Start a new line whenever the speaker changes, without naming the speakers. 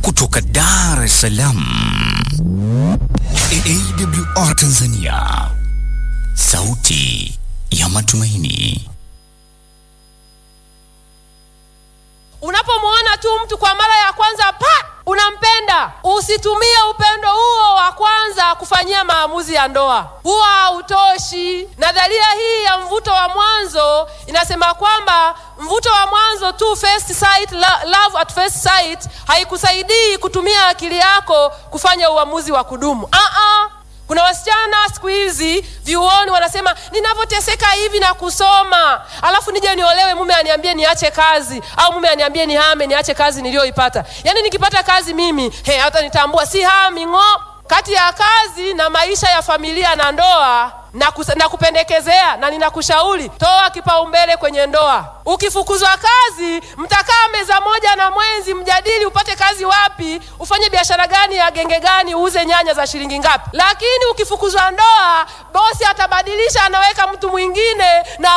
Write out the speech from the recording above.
kutoka Dar es Salaam, AWR Tanzania, sauti ya matumaini.
Unapomwona tu mtu kwa mara ya kwanza pa unampenda, usitumie upendo huo wa kwanza kufanyia maamuzi ya ndoa, huwa hautoshi. Nadharia hii ya mvuto wa mwanzo inasema kwamba mvuto wa mwanzo tu, first sight, lo- love at first sight, haikusaidii kutumia akili yako kufanya uamuzi wa kudumu. Ah-ah. Kuna wasichana siku hizi vyuoni wanasema ninavyoteseka hivi na kusoma, alafu nije niolewe, mume aniambie niache kazi, au mume aniambie nihame, niache kazi niliyoipata. Yaani nikipata kazi mimi he, hata nitambua si hami ng'o. Kati ya kazi na maisha ya familia na ndoa na, kus- na kupendekezea na ninakushauri toa kipaumbele kwenye ndoa. Ukifukuzwa kazi, mtakaa meza moja na mwenzi, mjadili upate kazi wapi, ufanye biashara gani ya genge gani, uuze nyanya za shilingi ngapi. Lakini ukifukuzwa ndoa, bosi atabadilisha, anaweka mtu mwingine na